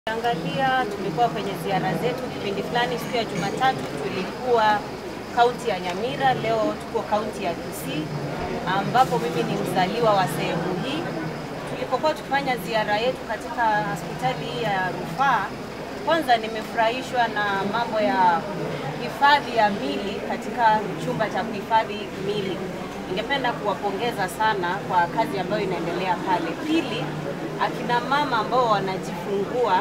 Angalia, tulikuwa kwenye ziara zetu kipindi fulani. Siku ya Jumatatu tulikuwa kaunti ya Nyamira, leo tuko kaunti ya Kisii ambapo mimi ni mzaliwa wa sehemu hii. Tulipokuwa tukifanya ziara yetu katika hospitali hii ya rufaa, kwanza nimefurahishwa na mambo ya hifadhi ya mili katika chumba cha kuhifadhi mili. Ningependa kuwapongeza sana kwa kazi ambayo inaendelea pale. Pili, akina mama ambao wanajifungua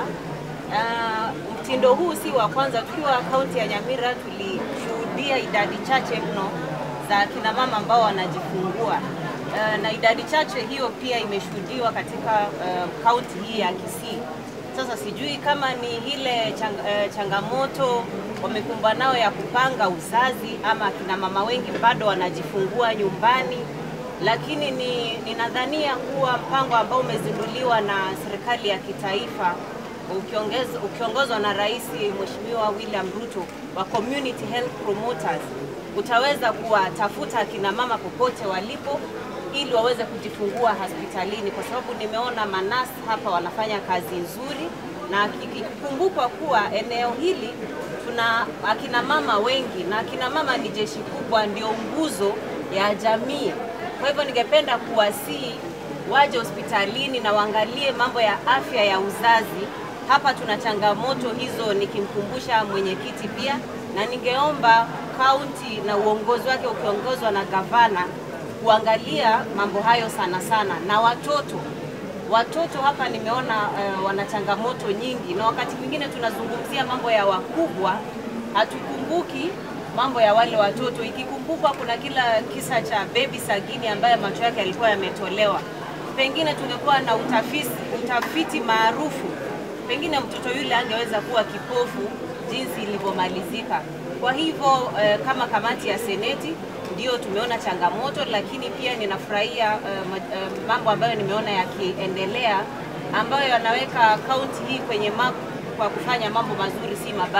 uh, mtindo huu si wa kwanza. Tukiwa kaunti ya Nyamira tulishuhudia idadi chache mno za akina mama ambao wanajifungua uh, na idadi chache hiyo pia imeshuhudiwa katika kaunti uh, hii ya Kisii. Sasa sijui kama ni ile chang, uh, changamoto wamekumbwa nao ya kupanga uzazi ama akina mama wengi bado wanajifungua nyumbani, lakini ni ninadhania kuwa mpango ambao umezinduliwa na serikali ya kitaifa ukiongozwa na Rais Mheshimiwa William Ruto wa Community Health Promoters utaweza kuwatafuta akina mama popote walipo ili waweze kujifungua hospitalini, kwa sababu nimeona manasi hapa wanafanya kazi nzuri, na ikikumbukwa kuwa eneo hili tuna akina mama wengi, na akina mama ni jeshi kubwa, ndio nguzo ya jamii. Kwa hivyo ningependa kuwasihi waje hospitalini na waangalie mambo ya afya ya uzazi. Hapa tuna changamoto hizo, nikimkumbusha mwenyekiti pia, na ningeomba kaunti na uongozi wake ukiongozwa na gavana kuangalia mambo hayo sana sana, na watoto watoto hapa nimeona uh, wana changamoto nyingi, na wakati mwingine tunazungumzia mambo ya wakubwa, hatukumbuki mambo ya wale watoto. Ikikumbukwa kuna kila kisa cha baby Sagini ambaye macho yake yalikuwa yametolewa, pengine tungekuwa na utafiti, utafiti maarufu, pengine mtoto yule angeweza kuwa kipofu jinsi ilivyomalizika. Kwa hivyo eh, kama kamati ya seneti ndio tumeona changamoto, lakini pia ninafurahia uh, uh, mambo ambayo nimeona yakiendelea ambayo yanaweka kaunti hii kwenye map kwa kufanya mambo mazuri, si mabaya.